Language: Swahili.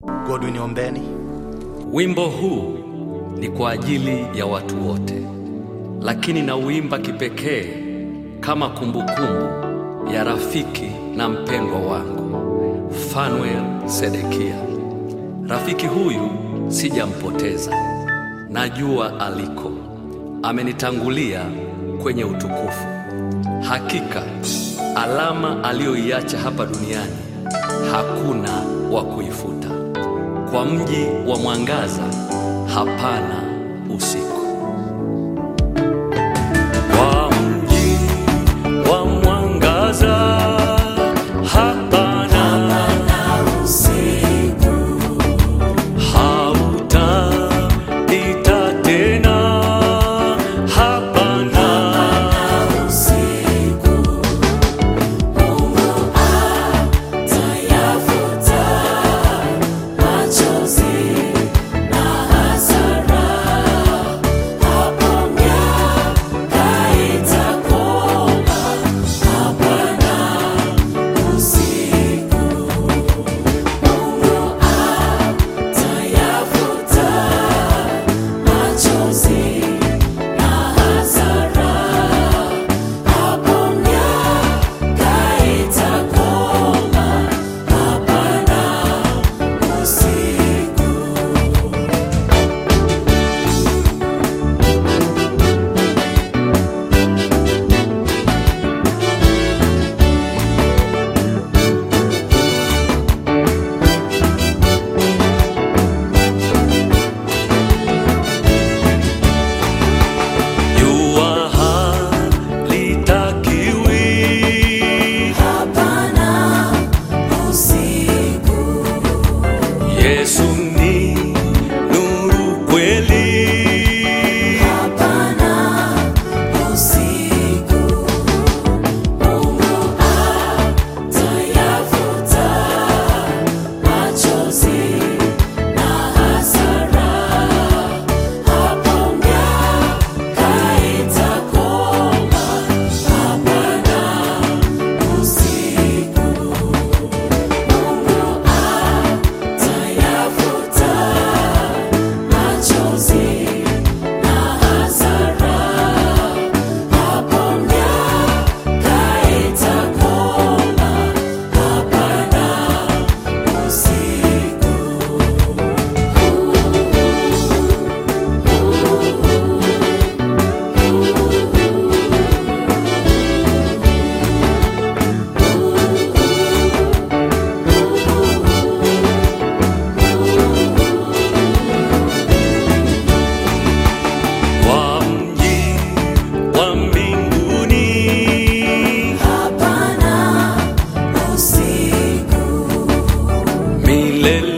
Godwin Ombeni. Wimbo huu ni kwa ajili ya watu wote, lakini nauimba kipekee kama kumbukumbu ya rafiki na mpendwa wangu Fanuel Sedekia. Rafiki huyu sijampoteza, najua aliko, amenitangulia kwenye utukufu. Hakika alama aliyoiacha hapa duniani hakuna wa kuifuta. Kwa mji wa mwangaza hapana usiku. Kwa mji wa mwangaza hapana usiku, hautapita tena, hapana usiku. Mungu atayafuta machozi na hasara, hapo miaka itakoma, hapana usiku. Mungu atayafuta machozi na hasara, hapo miaka itakoma, hapana usiku. Jua halitakiwi Hapana usiku, Yesu ni nuru kweli, hapana usiku. Mungu atayafuta machozi na hasara, hapo miaka itakoma, hapana usiku. Mungu atayafuta machozi na hasara, hapo miaka itakoma, hapana usiku. kwa mji wa mbinguni, Hapana usiku, milele